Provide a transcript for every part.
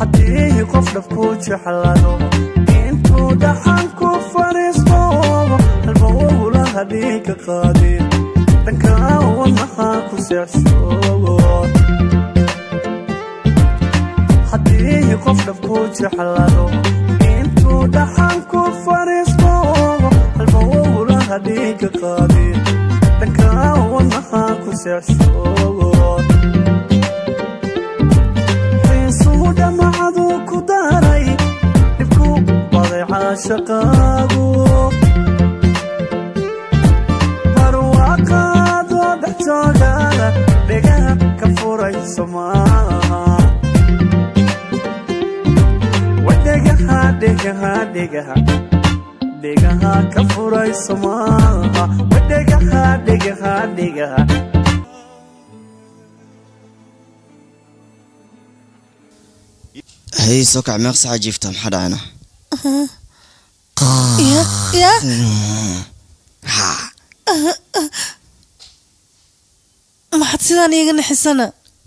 haddii qof dhabku jeclado intuu dhaxan ku fadhiisto halba ugulaha dhiiga qaadin dhanka wadnaha ku seexshoogo haddii qof dhabku jeclado intuu dhaxan ku fadhiisto halba ugulaha dhiiga qaadin dhanka wadnaha ku seexshoogo xiisuu dhamacadu ku daray dhibku baday caashaqaagu barwaaqaadoo dhex joogana dhegaha ka furayso maaha wadhegaha dhegaha dhegaha dhegaha ka furayso maaha wadhegaha dhegaha dhegaha hay soo kac meeq saca jiifta maxaa dhacayna ya ya maxaad sidaan iiga naxisana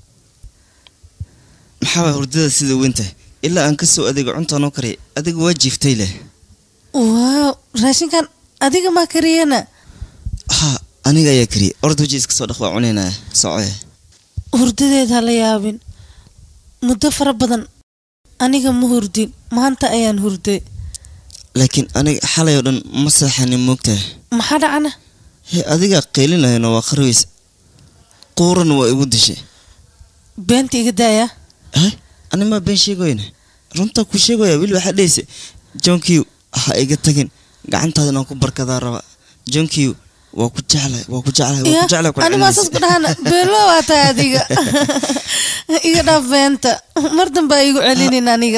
maxaaba hurdada sida weyntahay ilaa aan ka soo adeego cuntaanoo kariya adiga waa jiiftay leh waaw raashinkan adiga maa kariyana ha aniga ayaa kariya orda waji iska soo dhaq waa cunaynaya socoe hurdadeed ha la yaabin muddo fara badan aniga ma hurdin maanta ayaan hurday laakiin aniga xalay oo dhan ma seexanin moogtahay maxaa dhacana he adigaa qeylinayana waa qarweys quurana waa igu dishay beenta iga daaya he ani maa been sheegoyna runtaa ku sheegaya weli waxaa dhehaysa johnkiw ha iga tagin gacantaadana ku barkadaa raba johnkiw waa ku jeclay waa ku jeclay waa ku jeclay ku ani maasaas ku dhahana beelo waa tahay adiga iga dhaaf beenta mar dambe igu celinin aniga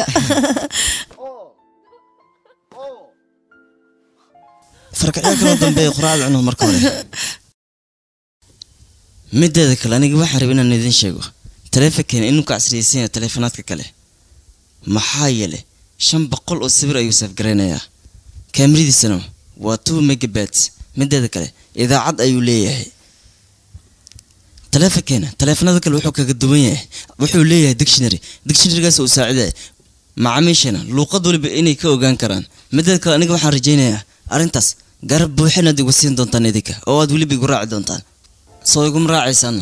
farkacyaa kaloo dambeeya quraacda cuno marka hore mideeda kale aniga waxaan raba inaan idin sheego taleefankeena inuu ka casriyaysan yahay taleefanaadka kale maxaa yeele shan boqol oo sawir ayuu safgaraynayaa kaamiradiisana waa two megabats mideeda kale idaacad ayuu leeyahay taleefankeena taleefanada kale wuxuu kaga duwan yahay wuxuu leeyahay dictionary dictionarygaas uu saacidaya macaamiishana luuqad waliba inay ka ogaan karaan mideeda kale aniga waxaan rajaynayaa arrintaas garab buuxinaad igu siin doontaan idinka oo aad weliba igu raaci doontaan soo iguma raacaysaanna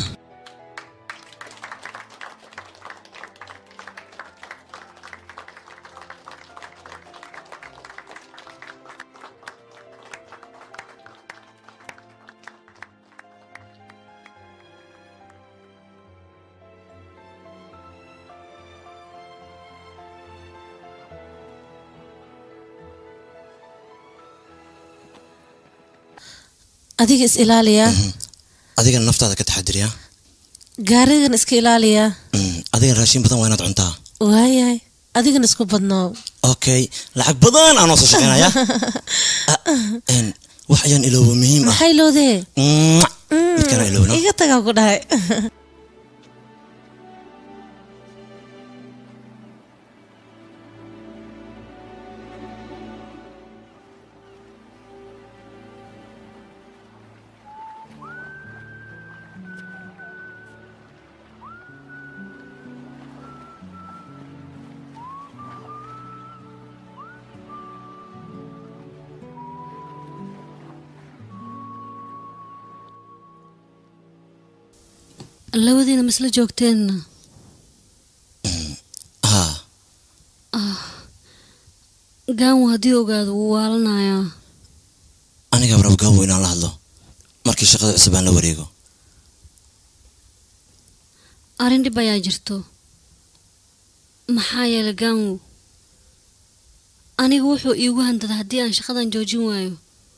adiga is ilaaliyaa adigana naftaada ka taxadiriya gaarigan iska ilaaliyaa adigana raashin badan waa inaad cuntaa waayahay adigana isku badnoo okay lacag badan aanoo soo shaqeynaya Ah, een, wax ayaan iloobo muhiim ah maxay loodee Mwah! midkana iloobna iga tagaa ku dhahay labadiina ma isla joogteenna ha gaanwa haddii ogaado wuu waalanayaa aniga rab gaawo inaan la hadlo markii shaqada cusub aan la wareego arrin dhib ayaa jirto maxaa yeelay gaanwo aniga wuxuu iigu handada haddii aan shaqadan joojin waayo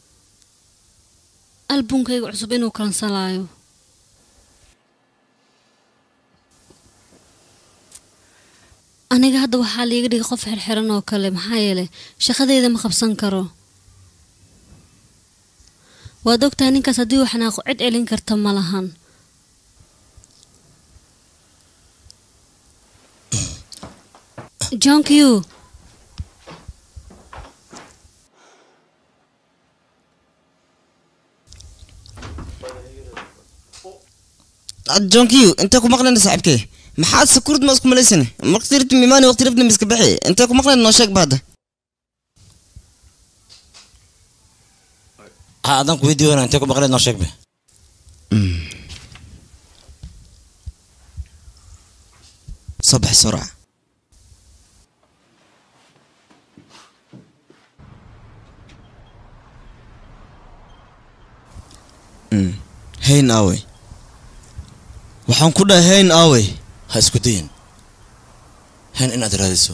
albunkayga cusub inuu kalansalaayo aniga hadda waxaa liiga dhigay qof xirxiran oo kale maxaa yeelay shaqadeyda ma qabsan karo waad ogtahay ninkaas haddii uu xanaaqo cid celin karta ma lahan john q jonkiyo intee ku maqlayna saaxiibkee maxaad sakurad ma isku malaysane markati rabti mimaani waqti rabti miska baxi intee ku maqlayd noo sheeg ba hadda ha adaan kuweydii wana intee ku maqleed noo sheeg be soo baxay soo raac Mm. hayn aawey waxaan ku dhahay hayn aawey ha isku dayin hen inaad raadiso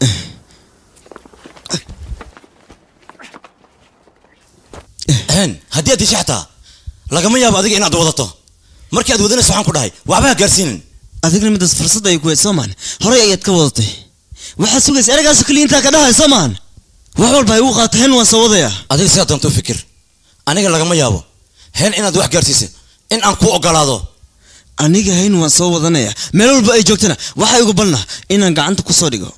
hen haddii aad disha xataa lagama yaabo adiga inaad wadato markii aad wadanayso waxaan ku dhahay waxba ha gaarsiinin adigna midaas fursad ay ku hayd soo maan horey ayaad ka wadatay waxaad sugaysa eragaasu keliya intaa ka dhahay soo maan wax walba ay ugu qaata hayn waan soo wadaya adiga sidaad doonto u fikir aniga lagama yaabo hen inaad wax gaarsiisa in aan kuu ogolaado aniga hayn waan soo wadanaya meel walba ay joogtana waxaa igu balna inaan gacanta ku soo dhigo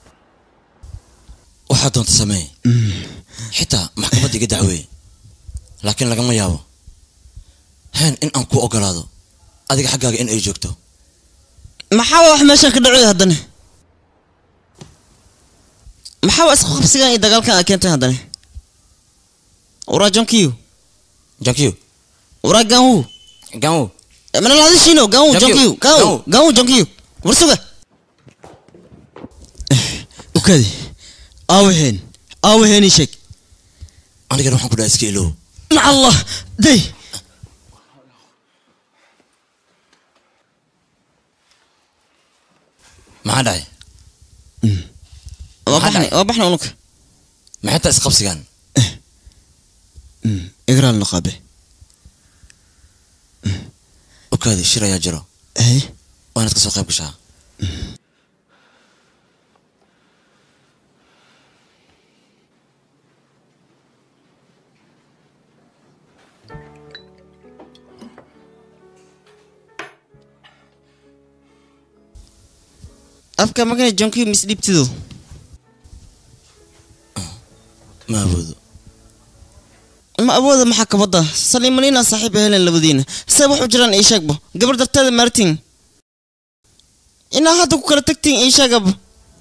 waxaad doonta sameey xitaa maxkamadda iga dacweeye laakiin lagama yaabo hen in aan kuu ogolaado adiga xaggaaga in ay joogto maxaa wax meeshan ka dhacay haddana maxaa waa isku qabsigan iyo dagaalkan aad keentay haddana waraa jonkiyo jankiyo waraa gaanwu gaanwo mana lahadishiino gaanwu Jonkiyo, jonkiyo gaanwu gaanwu. gaanwu jonkiyo war suga ukadi aawaheen aawaheen ii sheeg anigana waxaan ku dhahay iska ilow maca allah day maxaa dhacay waa Maxaa baxnay dhacay? waa baxnay unuka maxay taa isqabsigaan igraal naqaabe okaadi shir ayaa jiro hey waa inaad ka soo qayb gashaa afka magana jonkiyo misdhibtido ma awoodo ma awooda maxaa kabada saliimanina saaxiib helen labadiina see wax u jiraan ii sheegbo gabar darteeda martin inaa hadda ku kala tagtiin ii sheegaba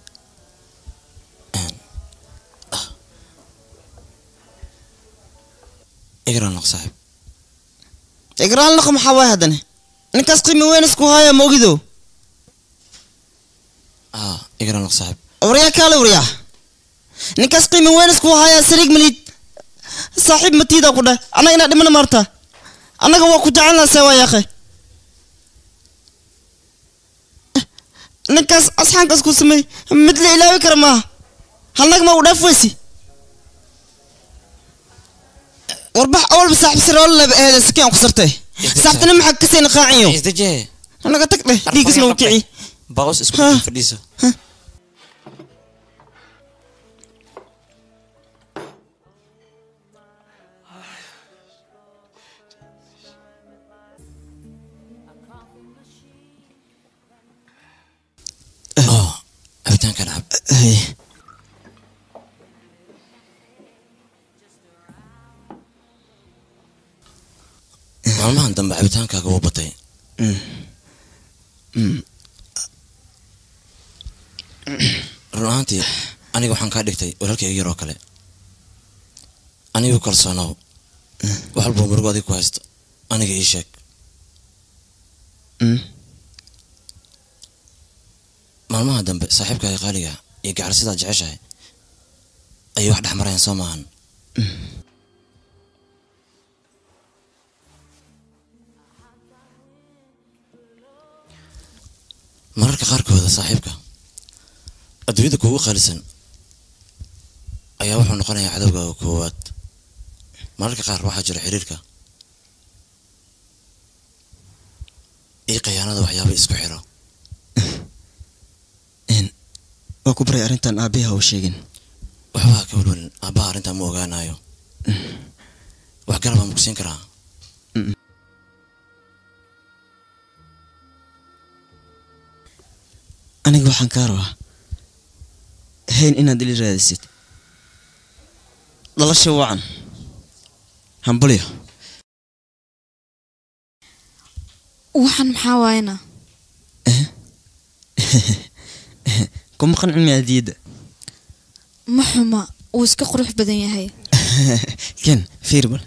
igraan naq saaxiib igraal naqa maxaa waay haddana ninkaas qiimi weyn isku haya moogido ah igraan naq saaxiib waryaa kaale waryaa ninkaas qiimi weyn isku haya sariig malid saaxiib matiida ku dheh annaga inaa dhimana maarta annaga waa ku jecelnaa see waa yaaqe ninkaas asxaankaas ku sameey mid la ilaawi kara maaha halnag ma u dhaaf weysi warbax awalba saaxiib siroolo laba eede sakiin aan ku sartay saaxibtana maxaa kasayna qaaciyo isdajee naga tag dheh dhiigisna u kici baaqos isku Ha. fadhiiso Oh, cabitaankan cab Hey. maalmahan dambe cabitaankaaga wuu batay run ahaantii aniga waxaan kaa dhigtay walaalkayga yaroo kale anigu kalsoonow wax walbuu murugo adiga ku haysto aniga ii sheeg Mm. maalmaha dambe saaxiibkaaga qaaliga iyo gacal sidaad jeceshahay ayay wax dhex marayaan soo maahan mararka qaarkooda saaxiibka adduunyada kuugu qaalisan ayaa wuxuu noqonayaa cadowgaaga koowaad mararka qaar waxaa jira xiriirka iyo khiyaanada waxyaaba isku xiro waa ku baray arrintan aabihi ha u sheegin waxba ha ka walwalin aabbaha arrintaa ma ogaanayo wax garabaa ma ku siin karaa aniga waxaan kaa rabaa hayn inaad ili raadisid dhalasha wacan hambulyo waxaan maxaa waayana kuma qancin mi hadiyadda ma xuma wuu iska qurux badan yahay ken fiir bal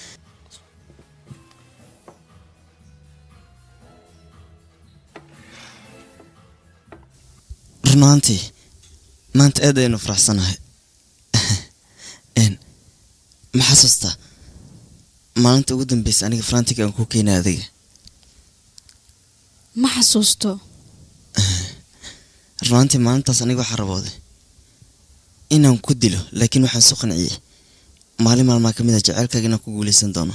run ahaantii maanta aad ayaynu faraxsanahay n ma xasuustaa maalinta ugu dambeysa aniga farantiga aan ku keenay adiga ma xasuusto run ahaantii maalintaas aniga waxaa rabooday inaan ku dilo laakiin waxaan soo qanciyey maalin maalmaa ka mid a jaceylkaaga inaan ku guuleysan doono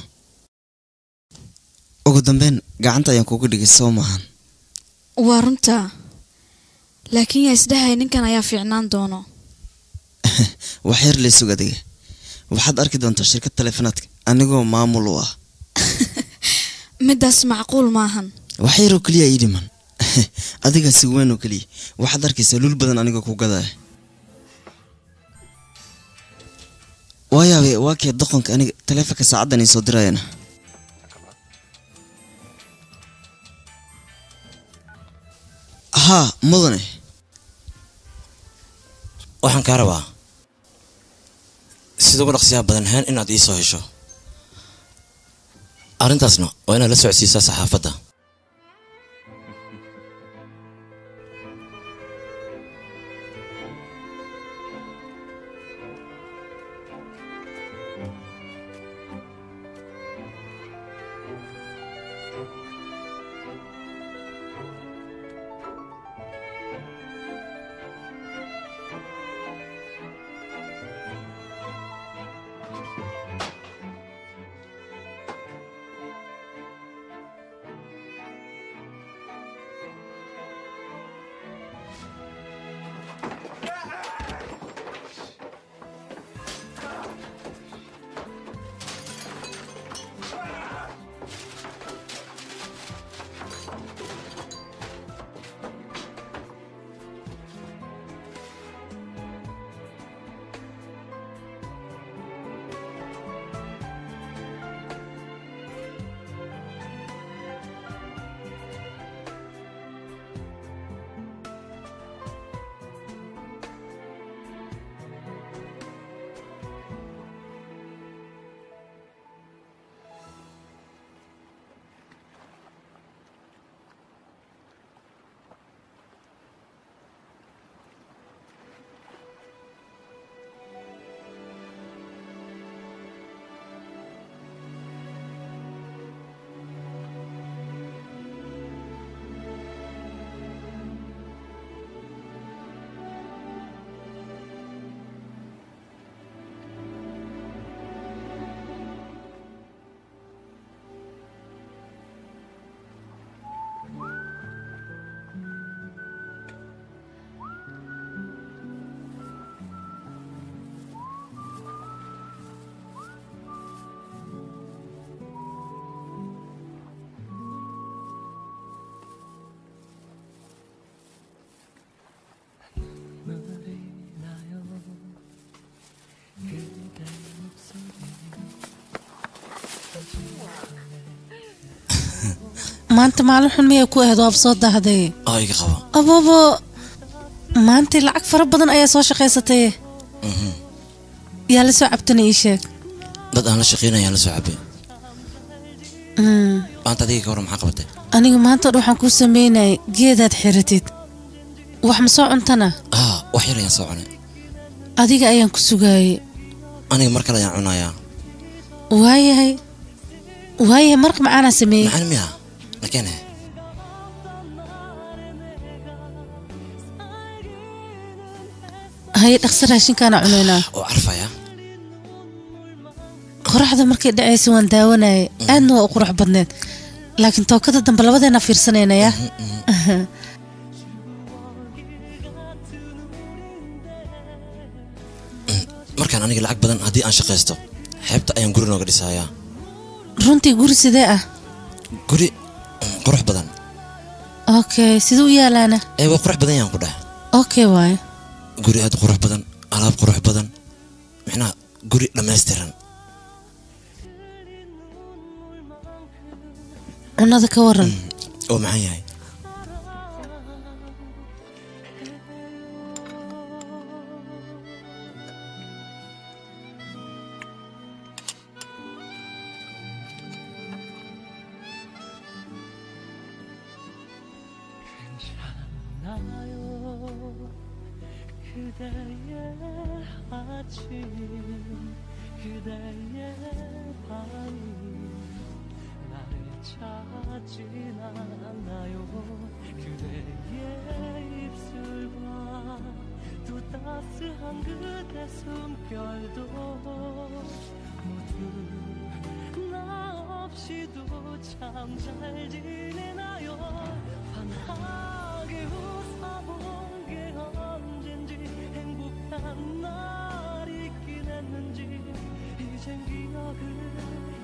ugu dambeyn gacanta ayaan kugu dhigay soo maahan waa runtaa laakiin yaa isdhahay ninkan ayaa fiicnaan doono wax yar laysug adiga waxaad arki doontaa shirkad taleefonaadka anigoo maamul u ah middaas macquul maahan wax yaroo keliya ii dhiman adigaa si weyn oo keliya waxaad arkaysaa lul badan anigoo ku gadaya waayaabe waa kee doqonka aniga taleefonka saacaddan ii soo dirayana haa mudane waxaan kaa rabaa sida ugu dhaqsiyaha badan ahaan inaad ii soo hesho arrintaasna waa inaad la socodsiisaa saxaafadda maanta maalin xun miyay ku ahayd waab soo dahday oo iga qabo ababo maanta lacag fara badan ayaa soo shaqaysatay yaa la soo cabtana ii sheeg dad aan la shaqaynayaan la soo cabay Mm, maanta adiga ka hor maxaa qabatay aniga maanta dhan waxaan kuu sameynayay geedaad xiratid wax ma soo cuntana haa wax yar ayaan soo cunay adiga ayaan ku sugaayay aniga mar kale ayaan cunayaa waayahay waayahay maraq macaanaa sameeyey maxaan miya nakene haye dhaqso raashinkaana cunaynaa oo carfaya qoraxda markay dhacaysa waan daawanayay aadna waa u qurux badneed laakiin tookada dambe labadeena fiirsanaynayaa markaan aniga lacag badan haddii aan shaqaysto xeebta ayaan guri nooga dhisayaa runtii guri sidee ah guri mm, qurux badan okay siduu u yaalaana ee waa qurux badan yaan ku dheh okay waaye guri aad u qurux badan alaab qurux badan micnaha guri dhammaystiran cunada ka waran oo maxaan yahay 나요 그대의 아침 그대의 밤이 나를 찾진 않나요 그대의 입술과 또 따스한 그대 숨결도 모두 나 없이도 참 잘 지내나요 환하게 웃어본 게 언젠지 행복한 날 있긴 했는지 이젠 기억을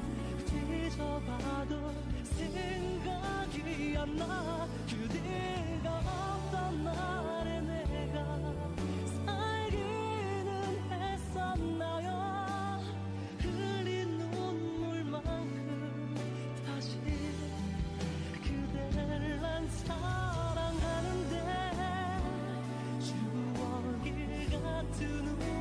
뒤져봐도 생각이 안 나 그대가 없던 날에 내가 살기는 했었나요 흘린 눈물만큼 다시 그대를 난 사랑하는데 추억이 같은